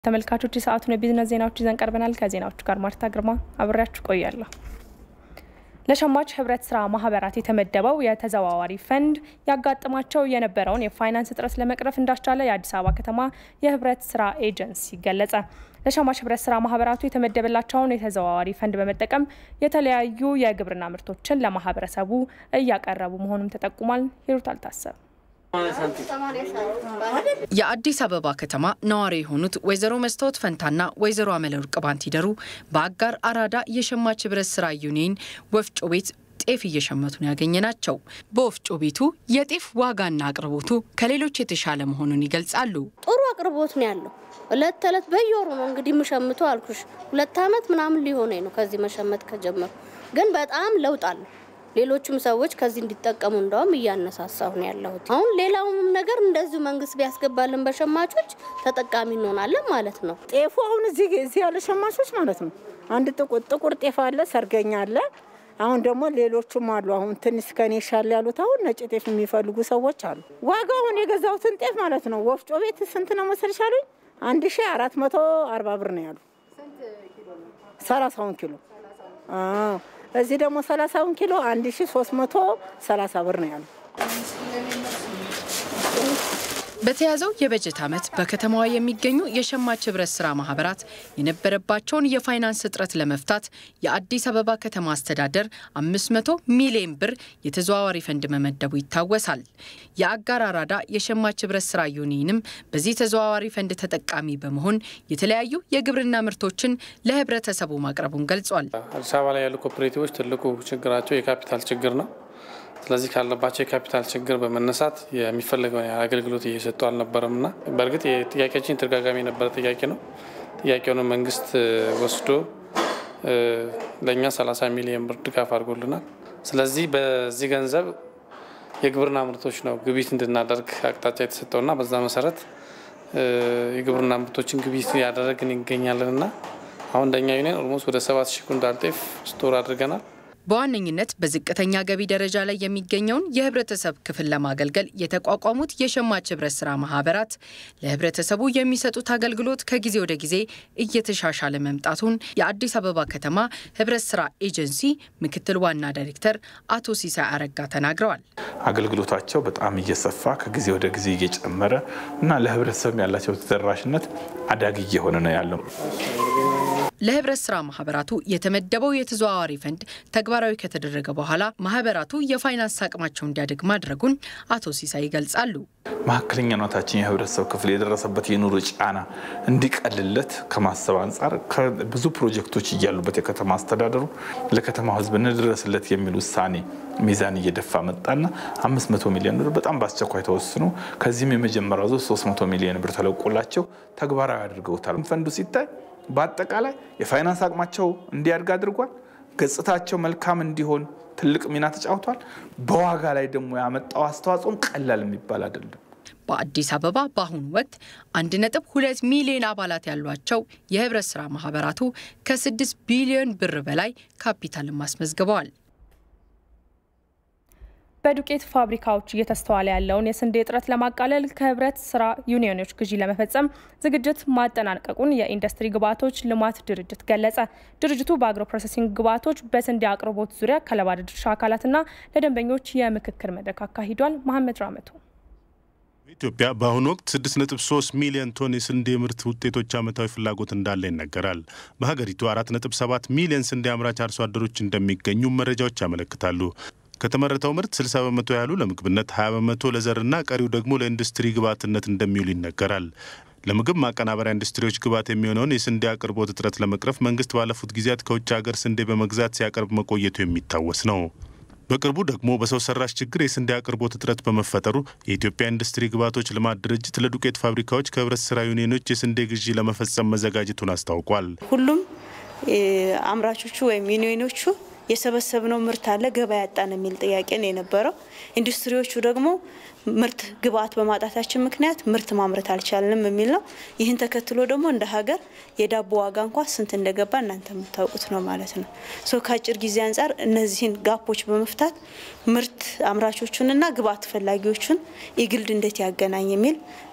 ተመልካቾች የሰዓቱን የቢዝነስ ዜናዎች ይዘን ቀርበናል። ከዜናዎቹ ጋር ማርታ ግርማ አብሬያችሁ ቆያለሁ። ለሸማች ህብረት ስራ ማህበራት የተመደበው የተዘዋዋሪ ፈንድ ያጋጥማቸው የነበረውን የፋይናንስ እጥረት ለመቅረፍ እንዳስቻለ የአዲስ አበባ ከተማ የህብረት ስራ ኤጀንሲ ገለጸ። ለሸማች ህብረት ስራ ማህበራቱ የተመደበላቸውን የተዘዋዋሪ ፈንድ በመጠቀም የተለያዩ የግብርና ምርቶችን ለማህበረሰቡ እያቀረቡ መሆኑም ተጠቁሟል። ሂሩት አልታሰብ የአዲስ አበባ ከተማ ነዋሪ የሆኑት ወይዘሮ መስታወት ፈንታና ወይዘሮ አመለወርቅ ባንቲደሩ በአጋር አራዳ የሸማች ህብረት ስራ ዩኒየን ወፍጮ ቤት ጤፍ እየሸመቱ ነው ያገኘ ናቸው። በወፍጮ ቤቱ የጤፍ ዋጋና አቅርቦቱ ከሌሎች የተሻለ መሆኑን ይገልጻሉ። ጥሩ አቅርቦት ነው ያለው። እለት ተዕለት በየወሩ ነው እንግዲህ የምሸምተው አልኩሽ። ሁለት ዓመት ምናምን ሊሆነኝ ነው ከዚህ መሸመት ከጀመሩ፣ ግን በጣም ለውጥ አለው። ሌሎችም ሰዎች ከዚህ እንዲጠቀሙ እንደውም እያነሳሳሁ ነው ያለሁት። አሁን ሌላውም ነገር እንደዚሁ መንግስት ቢያስገባልን በሸማቾች ተጠቃሚ እንሆናለን ማለት ነው። ጤፉ አሁን እዚህ እዚህ ያለ ሸማቾች ማለት ነው አንድ ጥቁር ጥቁር ጤፍ አለ፣ ሰርገኛ አለ። አሁን ደግሞ ሌሎቹም አሉ። አሁን ትንሽ ከኔ ሻል ያሉት አሁን ነጭ ጤፍ የሚፈልጉ ሰዎች አሉ። ዋጋው አሁን የገዛሁትን ጤፍ ማለት ነው ወፍጮ ቤት ስንት ነው መሰለሽ አሉኝ? አንድ ሺ አራት መቶ አርባ ብር ነው ያሉ ሰላሳውን ኪሎ እዚህ ደግሞ ሰላሳውን ኪሎ አንድ ሺ ሶስት መቶ ሰላሳ ብር ነው ያሉ። በተያዘው የበጀት ዓመት በከተማዋ የሚገኙ የሸማች ህብረት ስራ ማህበራት የነበረባቸውን የፋይናንስ እጥረት ለመፍታት የአዲስ አበባ ከተማ አስተዳደር 500 ሚሊዮን ብር የተዘዋዋሪ ፈንድ መመደቡ ይታወሳል። የአጋር አራዳ የሸማች ህብረት ስራ ዩኒየንም በዚህ ተዘዋዋሪ ፈንድ ተጠቃሚ በመሆን የተለያዩ የግብርና ምርቶችን ለህብረተሰቡ ማቅረቡን ገልጿል። አዲስ አበባ ላይ ያሉ ኮኦፕሬቲቮች ትልቁ ችግራቸው የካፒታል ችግር ነው። ስለዚህ ካለባቸው የካፒታል ችግር በመነሳት የሚፈለገውን አገልግሎት እየሰጡ አልነበረም እና በእርግጥ የጥያቄያችን ተደጋጋሚ የነበረ ጥያቄ ነው። ጥያቄውን መንግስት ወስዶ ለእኛ 30 ሚሊዮን ብር ድጋፍ አድርጎልናል። ስለዚህ በዚህ ገንዘብ የግብርና ምርቶች ነው ግብይት እንድናደርግ አቅጣጫ የተሰጠውና በዛ መሰረት የግብርና ምርቶችን ግብይት ያደረግን ይገኛለን እና አሁን እንደኛ ዩኒየን ኦልሞስት ወደ ሰባት ሺህ ኩንታል ጤፍ ስቶር አድርገናል። በዋነኝነት በዝቅተኛ ገቢ ደረጃ ላይ የሚገኘውን የህብረተሰብ ክፍል ለማገልገል የተቋቋሙት የሸማች ህብረት ስራ ማህበራት ለህብረተሰቡ የሚሰጡት አገልግሎት ከጊዜ ወደ ጊዜ እየተሻሻለ መምጣቱን የአዲስ አበባ ከተማ ህብረት ስራ ኤጀንሲ ምክትል ዋና ዳይሬክተር አቶ ሲሳይ አረጋ ተናግረዋል። አገልግሎታቸው በጣም እየሰፋ ከጊዜ ወደ ጊዜ እየጨመረ እና ለህብረተሰብ ያላቸው ተደራሽነት አዳጊ እየሆነ ነው ያለው። ለህብረት ስራ ማህበራቱ የተመደበው የተዘዋዋሪ ፈንድ ተግባራዊ ከተደረገ በኋላ ማህበራቱ የፋይናንስ አቅማቸው እንዲያድግ ማድረጉን አቶ ሲሳይ ይገልጻሉ። መካከለኛነታችን የህብረተሰብ ክፍል የደረሰበት የኑሮ ጫና እንዲቀልለት ከማሰብ አንጻር ብዙ ፕሮጀክቶች እያሉበት የከተማ አስተዳደሩ ለከተማው ህዝብ እንድረስለት የሚል ውሳኔ ሚዛን እየደፋ መጣና 500 ሚሊዮን ብር በጣም በአስቸኳይ ተወስኖ ከዚህም የመጀመሪያው ዙር 300 ሚሊዮን ብር ተለቆላቸው ተግባራዊ አድርገውታል። ፈንዱ ሲታይ በአጠቃላይ የፋይናንስ አቅማቸው እንዲያድግ አድርጓል። ገጽታቸው መልካም እንዲሆን ትልቅ ሚና ተጫውቷል። በዋጋ ላይ ደግሞ ያመጣው አስተዋጽኦም ቀላል የሚባል አይደለም። በአዲስ አበባ በአሁኑ ወቅት 1.2 ሚሊዮን አባላት ያሏቸው የህብረት ስራ ማህበራቱ ከ6 ቢሊዮን ብር በላይ ካፒታልን አስመዝግበዋል። በዱቄት ፋብሪካዎች እየተስተዋለ ያለውን የስንዴ እጥረት ለማቃለል ከህብረት ስራ ዩኒዮኖች ግዢ ለመፈጸም ዝግጅት ማጠናቀቁን የኢንዱስትሪ ግብዓቶች ልማት ድርጅት ገለጸ። ድርጅቱ በአግሮ ፕሮሰሲንግ ግብዓቶች በስንዴ አቅርቦት ዙሪያ ከባለድርሻ አካላትና ለደንበኞች የምክክር መድረክ አካሂዷል። መሐመድ ራመቱ ኢትዮጵያ በአሁኑ ወቅት 6.3 ሚሊዮን ቶን የስንዴ ምርት ውጤቶች ዓመታዊ ፍላጎት እንዳለ ይነገራል። በሀገሪቱ 4.7 ሚሊዮን ስንዴ አምራች አርሶ አደሮች እንደሚገኙ መረጃዎች ያመለክታሉ። ከተመረተው ምርት 60 በመቶ ያህሉ ለምግብነት፣ 20 በመቶ ለዘርና ቀሪው ደግሞ ለኢንዱስትሪ ግብዓትነት እንደሚውል ይነገራል። ለምግብ ማቀናበሪያ ኢንዱስትሪዎች ግብዓት የሚሆነውን የስንዴ አቅርቦት እጥረት ለመቅረፍ መንግስት ባለፉት ጊዜያት ከውጭ ሀገር ስንዴ በመግዛት ሲያቀርብ መቆየቱ የሚታወስ ነው። በቅርቡ ደግሞ በሰው ሰራሽ ችግር የስንዴ አቅርቦት እጥረት በመፈጠሩ የኢትዮጵያ ኢንዱስትሪ ግብዓቶች ልማት ድርጅት ለዱቄት ፋብሪካዎች ከህብረት ስራ ዩኒዮኖች የስንዴ ግዢ ለመፈጸም መዘጋጀቱን አስታውቋል። ሁሉም አምራቾቹ ወይም ዩኒዮኖቹ የሰበሰብነው ምርት አለ ገበያ ያጣን የሚል ጥያቄ ነው የነበረው። ኢንዱስትሪዎቹ ደግሞ ምርት ግብአት በማጣታችን ምክንያት ምርት ማምረት አልቻልንም የሚል ነው። ይህን ተከትሎ ደግሞ እንደ ሀገር የዳቦ ዋጋ እንኳ ስንት እንደገባ እናንተ የምታውቁት ነው ማለት ነው። ሶ ከአጭር ጊዜ አንጻር እነዚህን ጋፖች በመፍታት ምርት አምራቾቹንና ግብአት ፈላጊዎቹን ኢግልድ እንዴት ያገናኝ የሚል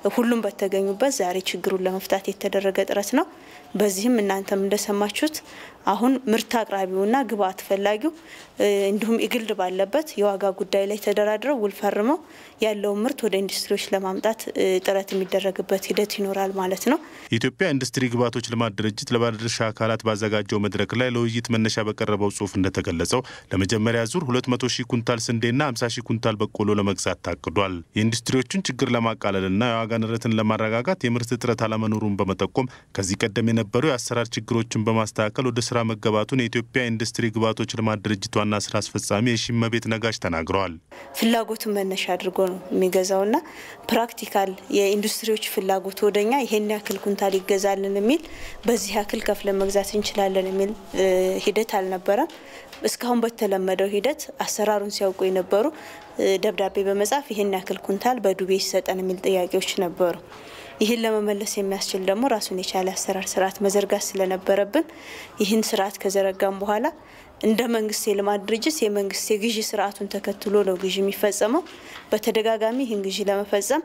ሁሉም በተገኙበት ዛሬ ችግሩን ለመፍታት የተደረገ ጥረት ነው። በዚህም እናንተም እንደሰማችሁት አሁን ምርት አቅራቢውና ግብአት ፈላጊው እንዲሁም ኢግልድ ባለበት የዋጋ ጉዳይ ላይ ተደራድረው ውል ፈርመው ያለውን ምርት ወደ ኢንዱስትሪዎች ለማምጣት ጥረት የሚደረግበት ሂደት ይኖራል ማለት ነው። የኢትዮጵያ ኢንዱስትሪ ግብዓቶች ልማት ድርጅት ለባለድርሻ አካላት ባዘጋጀው መድረክ ላይ ለውይይት መነሻ በቀረበው ጽሑፍ እንደተገለጸው ለመጀመሪያ ዙር 200 ሺህ ኩንታል ስንዴና 50 ሺህ ኩንታል በቆሎ ለመግዛት ታቅዷል። የኢንዱስትሪዎቹን ችግር ለማቃለልና የዋጋ ንረትን ለማረጋጋት የምርት እጥረት አለመኖሩን በመጠቆም ከዚህ ቀደም የነበሩ የአሰራር ችግሮችን በማስተካከል ወደ ስራ መገባቱን የኢትዮጵያ ኢንዱስትሪ ግብዓቶች ልማት ድርጅት ዋና ስራ አስፈጻሚ የሺመቤት ነጋሽ ተናግረዋል። ፍላጎቱን መነሻ አድርጎ ነው የሚገዛውና ፕራክቲካል የኢንዱስትሪዎች ፍላጎት ወደኛ ይሄን ያክል ኩንታል ይገዛልን የሚል በዚህ ያክል ከፍለን መግዛት እንችላለን የሚል ሂደት አልነበረም። እስካሁን በተለመደው ሂደት አሰራሩን ሲያውቁ የነበሩ ደብዳቤ በመጻፍ ይሄን ያክል ኩንታል በዱቤ ይሰጠን የሚል ጥያቄዎች ነበሩ። ይህን ለመመለስ የሚያስችል ደግሞ ራሱን የቻለ አሰራር ስርዓት መዘርጋት ስለነበረብን ይህን ስርዓት ከዘረጋም በኋላ እንደ መንግስት የልማት ድርጅት የመንግስት የግዢ ስርዓቱን ተከትሎ ነው ግዢ የሚፈጸመው። በተደጋጋሚ ይህን ግዢ ለመፈጸም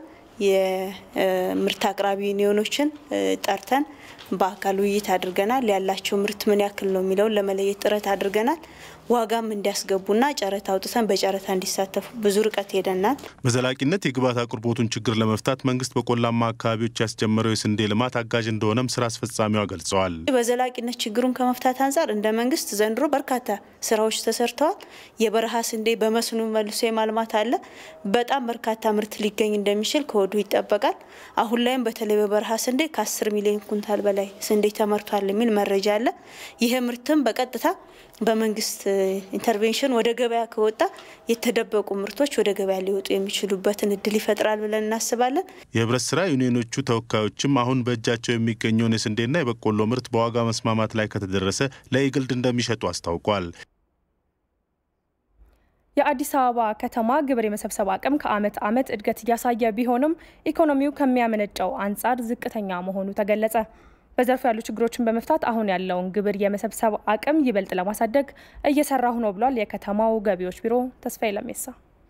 የምርት አቅራቢ ዩኒዮኖችን ጠርተን በአካል ውይይት አድርገናል። ያላቸው ምርት ምን ያክል ነው የሚለውን ለመለየት ጥረት አድርገናል። ዋጋም እንዲያስገቡና ጨረታ አውጥተን በጨረታ እንዲሳተፉ ብዙ ርቀት ሄደናል። በዘላቂነት የግብዓት አቅርቦቱን ችግር ለመፍታት መንግስት በቆላማ አካባቢዎች ያስጀመረው የስንዴ ልማት አጋዥ እንደሆነም ስራ አስፈጻሚዋ ገልጸዋል። በዘላቂነት ችግሩን ከመፍታት አንጻር እንደ መንግስት ዘንድሮ በርካታ ስራዎች ተሰርተዋል። የበረሃ ስንዴ በመስኖ መልሶ የማልማት አለ። በጣም በርካታ ምርት ሊገኝ እንደሚችል ከወዲሁ ይጠበቃል። አሁን ላይም በተለይ በበረሃ ስንዴ ከ10 ሚሊዮን ኩንታል በላይ ስንዴ ተመርቷል የሚል መረጃ አለ። ይህ ምርትም በቀጥታ በመንግስት ኢንተርቬንሽን ወደ ገበያ ከወጣ የተደበቁ ምርቶች ወደ ገበያ ሊወጡ የሚችሉበትን እድል ይፈጥራል ብለን እናስባለን። የህብረት ስራ ዩኒዮኖቹ ተወካዮችም አሁን በእጃቸው የሚገኘውን የስንዴና የበቆሎ ምርት በዋጋ መስማማት ላይ ከተደረሰ ለኢግልድ እንደሚሸጡ አስታውቋል። የአዲስ አበባ ከተማ ግብር የመሰብሰብ አቅም ከዓመት ዓመት እድገት እያሳየ ቢሆንም ኢኮኖሚው ከሚያመነጨው አንጻር ዝቅተኛ መሆኑ ተገለጸ። በዘርፉ ያሉ ችግሮችን በመፍታት አሁን ያለውን ግብር የመሰብሰብ አቅም ይበልጥ ለማሳደግ እየሰራሁ ነው ብሏል የከተማው ገቢዎች ቢሮ። ተስፋዬ ለሜሳ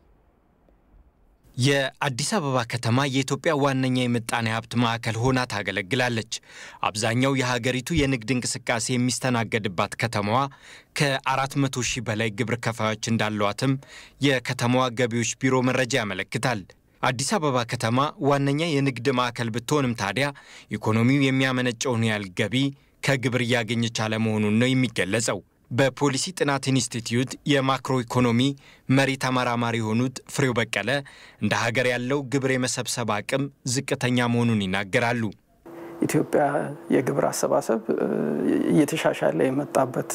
የአዲስ አበባ ከተማ የኢትዮጵያ ዋነኛ የምጣኔ ሀብት ማዕከል ሆና ታገለግላለች። አብዛኛው የሀገሪቱ የንግድ እንቅስቃሴ የሚስተናገድባት ከተማዋ ከ400 ሺህ በላይ ግብር ከፋዮች እንዳሏትም የከተማዋ ገቢዎች ቢሮ መረጃ ያመለክታል። አዲስ አበባ ከተማ ዋነኛ የንግድ ማዕከል ብትሆንም ታዲያ ኢኮኖሚው የሚያመነጨውን ያህል ገቢ ከግብር እያገኘች አለመሆኑን ነው የሚገለጸው። በፖሊሲ ጥናት ኢንስቲትዩት የማክሮ ኢኮኖሚ መሪ ተመራማሪ የሆኑት ፍሬው በቀለ እንደ ሀገር ያለው ግብር የመሰብሰብ አቅም ዝቅተኛ መሆኑን ይናገራሉ። ኢትዮጵያ የግብር አሰባሰብ እየተሻሻለ የመጣበት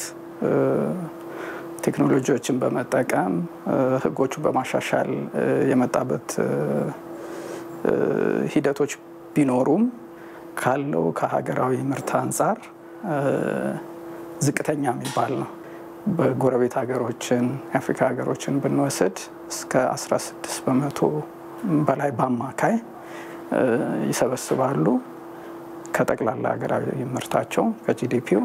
ቴክኖሎጂዎችን በመጠቀም ሕጎቹን በማሻሻል የመጣበት ሂደቶች ቢኖሩም ካለው ከሀገራዊ ምርት አንጻር ዝቅተኛ የሚባል ነው። በጎረቤት ሀገሮችን የአፍሪካ ሀገሮችን ብንወስድ እስከ 16 በመቶ በላይ በአማካይ ይሰበስባሉ ከጠቅላላ ሀገራዊ ምርታቸው ከጂዲፒው።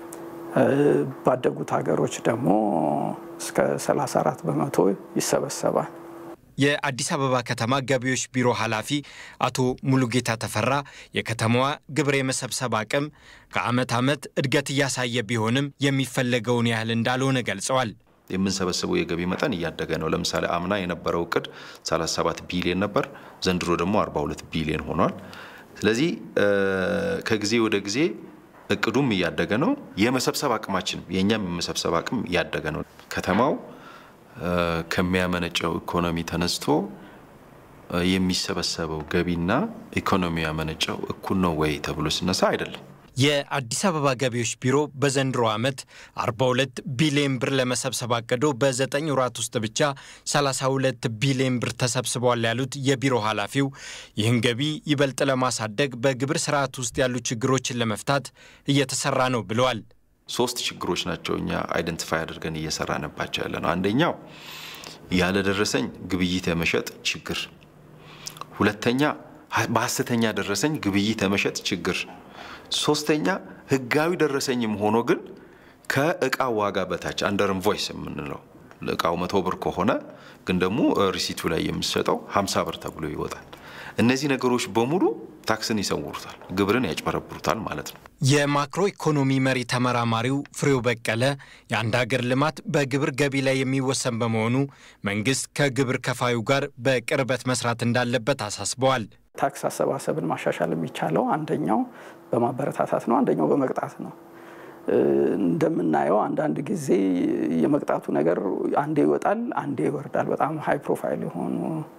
ባደጉት ሀገሮች ደግሞ እስከ 34 በመቶ ይሰበሰባል። የአዲስ አበባ ከተማ ገቢዎች ቢሮ ኃላፊ አቶ ሙሉጌታ ተፈራ የከተማዋ ግብር የመሰብሰብ አቅም ከዓመት ዓመት እድገት እያሳየ ቢሆንም የሚፈለገውን ያህል እንዳልሆነ ገልጸዋል። የምንሰበስበው የገቢ መጠን እያደገ ነው። ለምሳሌ አምና የነበረው እቅድ 37 ቢሊዮን ነበር። ዘንድሮ ደግሞ 42 ቢሊዮን ሆኗል። ስለዚህ ከጊዜ ወደ ጊዜ እቅዱም እያደገ ነው። የመሰብሰብ አቅማችን የእኛም የመሰብሰብ አቅም እያደገ ነው። ከተማው ከሚያመነጨው ኢኮኖሚ ተነስቶ የሚሰበሰበው ገቢና ኢኮኖሚ ያመነጨው እኩል ነው ወይ ተብሎ ሲነሳ አይደለም። የአዲስ አበባ ገቢዎች ቢሮ በዘንድሮ ዓመት 42 ቢሊዮን ብር ለመሰብሰብ አቅዶ በዘጠኝ ወራት ውስጥ ብቻ 32 ቢሊዮን ብር ተሰብስበዋል ያሉት የቢሮ ኃላፊው ይህን ገቢ ይበልጥ ለማሳደግ በግብር ስርዓት ውስጥ ያሉ ችግሮችን ለመፍታት እየተሰራ ነው ብለዋል። ሶስት ችግሮች ናቸው እኛ አይደንቲፋይ አድርገን እየሰራንባቸው ያለ ነው። አንደኛው ያለደረሰኝ ግብይት የመሸጥ ችግር፣ ሁለተኛ በሀሰተኛ ደረሰኝ ግብይት የመሸጥ ችግር፣ ሶስተኛ ህጋዊ ደረሰኝም ሆኖ ግን ከእቃው ዋጋ በታች አንደር ኢንቮይስ የምንለው እቃው መቶ ብር ከሆነ ግን ደግሞ ሪሲቱ ላይ የምሰጠው ሀምሳ ብር ተብሎ ይወጣል። እነዚህ ነገሮች በሙሉ ታክስን ይሰውሩታል፣ ግብርን ያጭበረብሩታል ማለት ነው። የማክሮ ኢኮኖሚ መሪ ተመራማሪው ፍሬው በቀለ የአንድ ሀገር ልማት በግብር ገቢ ላይ የሚወሰን በመሆኑ መንግስት ከግብር ከፋዩ ጋር በቅርበት መስራት እንዳለበት አሳስበዋል። ታክስ አሰባሰብን ማሻሻል የሚቻለው አንደኛው በማበረታታት ነው፣ አንደኛው በመቅጣት ነው። እንደምናየው አንዳንድ ጊዜ የመቅጣቱ ነገር አንዴ ይወጣል፣ አንዴ ይወርዳል። በጣም ሀይ ፕሮፋይል የሆኑ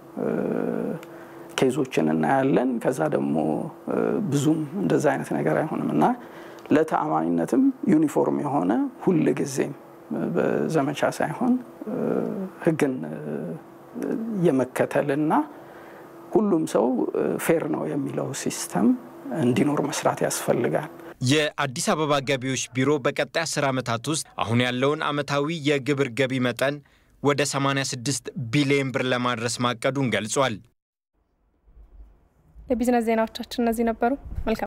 ኬዞችን እናያለን። ከዛ ደግሞ ብዙም እንደዛ አይነት ነገር አይሆንም እና ለተአማኒነትም ዩኒፎርም የሆነ ሁል ጊዜም በዘመቻ ሳይሆን ሕግን የመከተልና ሁሉም ሰው ፌር ነው የሚለው ሲስተም እንዲኖር መስራት ያስፈልጋል። የአዲስ አበባ ገቢዎች ቢሮ በቀጣይ 10 ዓመታት ውስጥ አሁን ያለውን ዓመታዊ የግብር ገቢ መጠን ወደ 86 ቢሊዮን ብር ለማድረስ ማቀዱን ገልጿል። የቢዝነስ ዜናዎቻችን እነዚህ ነበሩ። መልካም